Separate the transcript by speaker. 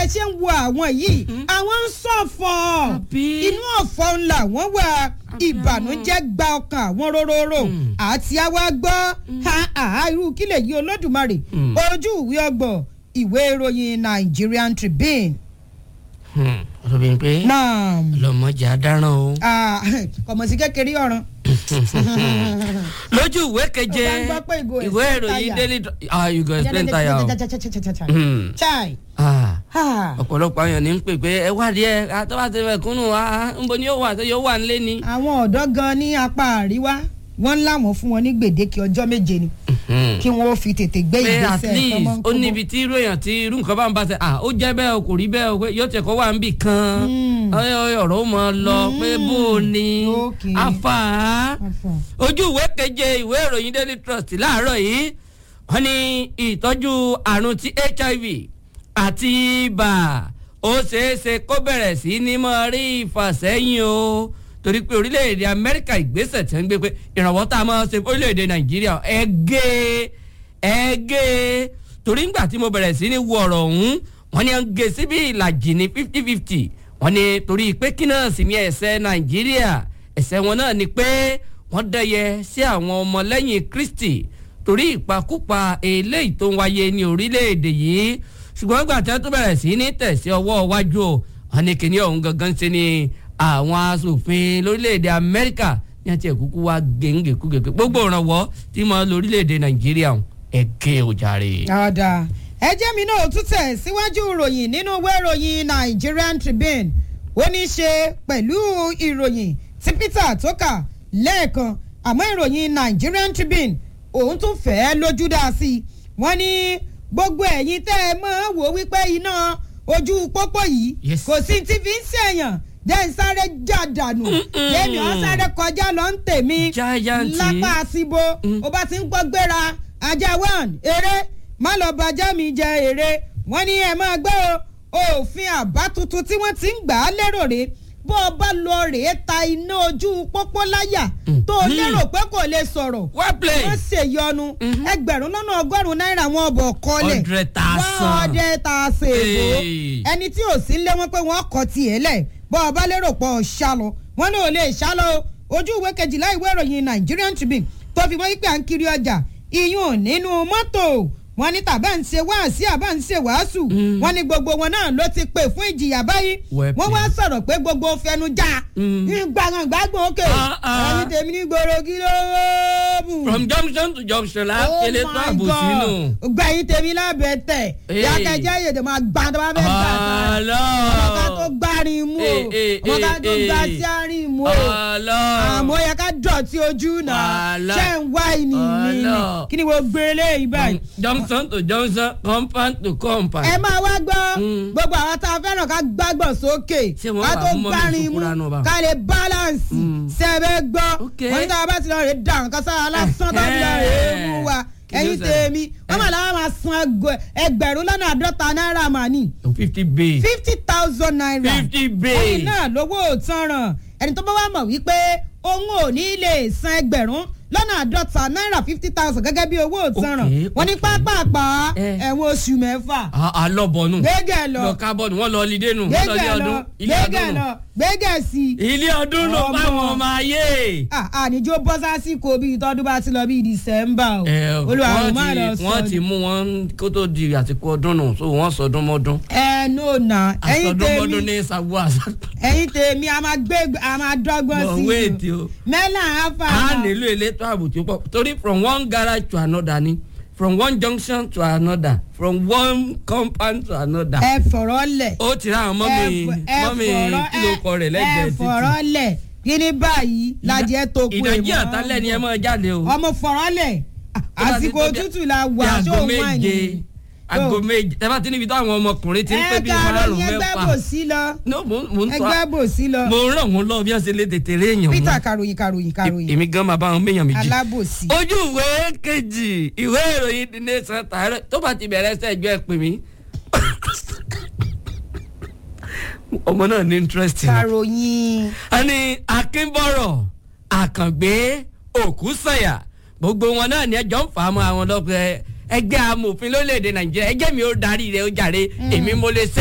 Speaker 1: bẹ́ẹ̀ ṣe ń wo àwọn yìí àwọn ń ṣọ̀fọ̀
Speaker 2: Àbí?
Speaker 1: inú ọ̀fọ̀ ńlá wọ́n wà ìbànújẹ́ gba ọkàn àwọn róróró àti àwa gbọ́ ha ha irú kílẹ̀ yìí olódùmarè
Speaker 2: Mm.
Speaker 1: ojú ìwé ọgbọ̀n ìwé ìròyìn Nigerian Tribune
Speaker 2: ọ̀rọ̀ bíi pé
Speaker 1: náà
Speaker 2: lọ́mọjà dáràn o.
Speaker 1: ah, kọ̀mọ̀sí kékeré ọ̀ràn
Speaker 2: lójú ìwé keje
Speaker 1: Ó bá ń gbọ́ pé ìgò
Speaker 2: ìwé
Speaker 1: explain
Speaker 2: ìròyìn
Speaker 1: tire.
Speaker 2: daily ah you go explain tire o. Hmm.
Speaker 1: chai
Speaker 2: Ah,
Speaker 1: ah.
Speaker 2: ọ̀pọ̀lọpọ̀ àwọn èèyàn ní ń pè pé ẹ wá díẹ̀ àtọ́wá ti rẹ̀ kúnnù wá nbo ni yóò wà tó yóò wà nílé ni.
Speaker 1: àwọn ọ̀dọ́ gan ní apá àríwá wọ́n láwọn fún wọn ní gbèdéke ọjọ́ méje ni
Speaker 2: Hmm.
Speaker 1: kí wọ́n ó fi tètè gbé
Speaker 2: pé at
Speaker 1: ìgbésẹ̀
Speaker 2: least
Speaker 1: tọmọ ń
Speaker 2: ó
Speaker 1: kóbó.
Speaker 2: níbi tí irú èèyàn tí irú nǹkan bá ń bá ṣe à ó jẹ́ bẹ́ẹ̀ o kò rí bẹ́ẹ̀ o pé yóò tẹ̀ kọ́ wà ń bì kan
Speaker 1: Mm.
Speaker 2: ọ̀rọ̀ ọ̀rọ̀ ó mọ lọ pé bó o ní
Speaker 1: Okay.
Speaker 2: afa
Speaker 1: Afa.
Speaker 2: ojú ìwé keje ìwé ìròyìn daily trust láàárọ̀ yìí wọ́n ní ìtọ́jú àrùn ti hiv àti ibà ó ṣeéṣe kó bẹ̀rẹ̀ sí ní mọ́ rí ìfàsẹ́yìn o torí pé orílẹ̀-èdè amẹ́ríkà ìgbésẹ̀ tí wọ́n ń gbé pé ìrànwọ́ tá a máa ṣe fún orílẹ̀-èdè nàìjíríà ẹ gé ẹ gé torí ńgbà tí mo bẹ̀rẹ̀ sí ní wo ọ̀rọ̀ ọ̀hún wọ́n ní à ń gé síbi ìlàjì ní fifty fifty wọ́n ní torí pé kí náà sì ní ẹ̀ṣẹ̀ nàìjíríà ẹ̀ṣẹ̀ wọn náà ni pé wọ́n dẹ́yẹ sí àwọn ọmọlẹ́yìn kristi torí ìpakúpa eléyìí tó ń wáyé ní orílẹ̀-èdè yìí ṣùgbọ́n gbà tí wọ́n tún bẹ̀rẹ̀ sí ní tẹ̀sí ọwọ́ iwájú o wọ́n ní kíní ọ̀hún gangan ṣe ni àwọn asòfin lórílẹ̀-èdè amẹ́ríkà ní àti ẹ̀kúkú wa gèǹgèkúgèkú gbogbo ìrànwọ́ tí mo lórílẹ̀-èdè nàìjíríà ẹ̀kẹ́ òjàre.
Speaker 1: ọ̀dà ẹjẹ́ mi náà tún tẹ̀ síwájú ìròyìn nínú ìwé ìròyìn Nigerian Tribune ó ní í ṣe pẹ̀lú ìròyìn tí Peter tó kà lẹ́ẹ̀kan àmọ́ ìròyìn Nigerian Tribune òun tún fẹ́ẹ́ lójú dá sí i wọ́n ní gbogbo ẹ̀yin tẹ́ ẹ mọ́ wò wípé iná ojú pópó yìí
Speaker 2: Yes.
Speaker 1: kò sí ti fi ń ṣèyàn jẹ́ ń sáré já dànù lẹ́mi ọ̀ sáré kọjá lọ ń tèmi
Speaker 2: Giant.
Speaker 1: lápá àsìbò ó bá ti ń gbọ́ gbéra ajá one eré má lọ bàjẹ́ mi jẹ eré wọ́n ní ẹ máa gbé o òfin àbá tuntun tí wọ́n ti ń gbà á lérò rè bó o bá lọ rèé ta iná ojú pópó láyà tó o
Speaker 2: Mhm.
Speaker 1: lérò pé kò lè sọ̀rọ̀
Speaker 2: well played.
Speaker 1: wọ́n ṣèyọnu ẹgbẹ̀rún lọ́nà ọgọ́rùn-ún náírà wọn bọ̀ kọ́lẹ̀
Speaker 2: Hundred thousand.
Speaker 1: one hundred thousand èbó
Speaker 2: Hey.
Speaker 1: ẹni tí ò sí lé wọn pé wọ́n kọ́ tiẹ̀ lẹ̀ bọ́ ọ bá lérò pọ̀ ṣálọ wọn náà lè ṣálọ o. ojú ìwé kejìlá ìwé ìròyìn Nigerian Tribune tó fi mọ́ wípé à ń kiri ọjà iyún nínú mọ́tò wọn ní tàbá ń ṣe wáàsí àbá ń ṣe wàásù wọn ní gbogbo wọn náà ló ti pè fún ìjìyà báyìí
Speaker 2: Well
Speaker 1: wọn wá
Speaker 2: played.
Speaker 1: sọ̀rọ̀ pé gbogbo fẹnu já
Speaker 2: Mm.
Speaker 1: gbàgbàgbàgbọ̀ òkè
Speaker 2: Ah, ah.
Speaker 1: ẹni tèmi ní gbòòrò kí ló mú
Speaker 2: from junction to junction la kele tó àbò sínú.
Speaker 1: gba yín tèmi lábẹ́ tẹ̀
Speaker 2: Hey.
Speaker 1: yàkẹ́jẹ́ yèdè máa gbà tó bá fẹ́ gbà tán ọmọ ká tó
Speaker 2: ọlọ
Speaker 1: gbárin mú o
Speaker 2: Eh, eh,
Speaker 1: ọmọ ká tó
Speaker 2: eh,
Speaker 1: gbá
Speaker 2: eh.
Speaker 1: sí àárín mú o
Speaker 2: ọlọ
Speaker 1: àmọ́ yẹ ká dọ̀tí ojú náà
Speaker 2: Wàhálà.
Speaker 1: ṣé ń wá ìní mi ni
Speaker 2: Ọlọ.
Speaker 1: kí ni mo gbé eléyìí báyìí.
Speaker 2: junction to junction compound to compound.
Speaker 1: ẹ máa wá gbọ́
Speaker 2: Mm.
Speaker 1: gbogbo àwọn tá a fẹ́ràn ká gbàgbọ́ sókè
Speaker 2: Ṣé wọ́n
Speaker 1: ká
Speaker 2: wà
Speaker 1: tó
Speaker 2: fún mọ́mí
Speaker 1: gbárin mú
Speaker 2: ìṣúkúra náà bá?
Speaker 1: ká lè balance
Speaker 2: Mm.
Speaker 1: sẹ́ẹ̀bẹ̀ gbọ́
Speaker 2: Ok.
Speaker 1: wọ́n ní tá a bá ti lọ rè dà nǹkan sára lásán tó fi lọ rè é mú wa
Speaker 2: Kí ló
Speaker 1: ẹ̀yin
Speaker 2: ṣẹlẹ̀?
Speaker 1: tèmi wọ́n mà láwọn máa san ẹgbẹ̀- ẹgbẹ̀rún lọ́nà àádọ́ta náírà mà ní
Speaker 2: fifty bay.
Speaker 1: fifty thousand naira
Speaker 2: fifty
Speaker 1: ẹni
Speaker 2: bay.
Speaker 1: náà lówó òtanràn ẹni tó bá wà mọ̀ wípé òun ò ní lè san ẹgbẹ̀rún lọ́nà àádọ́ta náírà fifty thousand gẹ́gẹ́ bí owó òtanràn
Speaker 2: Okay,
Speaker 1: wọ́n ní
Speaker 2: okay.
Speaker 1: pápápá
Speaker 2: Eh.
Speaker 1: ẹ̀wọ̀n oṣù mẹ́fà
Speaker 2: alọ́bọ̀nù.
Speaker 1: gbẹ́gẹ̀ lọ
Speaker 2: lọ kábọ̀nù wọ́n lọ lídé nù. wọ́n lọ ilé
Speaker 1: gbẹ́gẹ̀ lọ
Speaker 2: ọdún. ilé
Speaker 1: gbẹ́gẹ̀
Speaker 2: ọdún
Speaker 1: lọ
Speaker 2: nù.
Speaker 1: gbẹ́gẹ̀ sí i.
Speaker 2: ilé ọdún nù
Speaker 1: Ọmọ.
Speaker 2: báwọn ọmọ ayé.
Speaker 1: Ah, àníjó bọ́ sásìkò bíi tọ́dún bá ti lọ bíi dìsẹ́mbà o
Speaker 2: ẹ
Speaker 1: olúwa
Speaker 2: wọ́n
Speaker 1: ò má lọ
Speaker 2: ti
Speaker 1: sọ
Speaker 2: wọ́n ti mú wọn kó tó di àsìkò ọdún nù so wọ́n sọdún mọ́dún.
Speaker 1: ẹ no na ẹ̀yin
Speaker 2: àsọdún mọ́dún
Speaker 1: tèmi
Speaker 2: ní sago àṣà.
Speaker 1: ẹ̀yin tèmi a máa gbé a máa dọ́gbọ́n
Speaker 2: But
Speaker 1: sí
Speaker 2: wait
Speaker 1: i
Speaker 2: o.
Speaker 1: mẹ́là áfà
Speaker 2: a nílò elétò ààbò tó pọ̀ torí from one garage to another ni from one junction to another from one compound to another.
Speaker 1: ẹ fọ̀rọ̀ lẹ̀
Speaker 2: ó ti ra àwọn mọ́mì mọ́mì kí ló kọ rẹ̀ lẹ́gbẹ̀ẹ́
Speaker 1: ẹ
Speaker 2: títì.
Speaker 1: fọ̀rọ̀ lẹ̀ kí ni báyìí lajẹ́ tó kú
Speaker 2: ìdajì àtàlẹ́ ni ẹ máa jáde o.
Speaker 1: ọmọ fọ̀rọ̀ lẹ̀
Speaker 2: Tó bá ti
Speaker 1: àsìkò
Speaker 2: tó bí-
Speaker 1: òtútù la
Speaker 2: bí
Speaker 1: wà ṣó
Speaker 2: aago
Speaker 1: wà
Speaker 2: méje
Speaker 1: ní.
Speaker 2: aago méje ẹ bá ti níbi táwọn ọmọkùnrin ti ń pé
Speaker 1: ẹ
Speaker 2: bí
Speaker 1: kàrọ̀
Speaker 2: márùn
Speaker 1: yẹn gbẹ́
Speaker 2: mẹ́fà.
Speaker 1: bò sí lọ
Speaker 2: no mo mo ń
Speaker 1: ẹgbẹ́
Speaker 2: tọ́
Speaker 1: bò sí lọ.
Speaker 2: mo ràn wọ́n lọ bí wọ́n ṣe lè tètè rí èèyàn
Speaker 1: peter
Speaker 2: mú.
Speaker 1: karòyìn karòyìn karòyìn
Speaker 2: èmi gan máa bá wọn méèyàn méjì.
Speaker 1: alábòsí.
Speaker 2: ojú ìwé kejì ìwé ìròyìn the nation tààrẹ tó bá ti bẹ̀rẹ̀ sẹ́jọ́ ẹ pè mí. ọmọ náà ní interest ni.
Speaker 1: karòyìn.
Speaker 2: a ní akínbọ̀rọ̀ àkàngbé òkúsànyà gbogbo wọn náà ní ẹjọ́ ń fà á mọ́ àwọn lọ́pẹ́ ẹgbẹ́ amòfin lórílẹ̀‐èdè nàìjíríà ẹjẹ́ mi ó darí rẹ̀ ó jàre èmi mo lè ṣe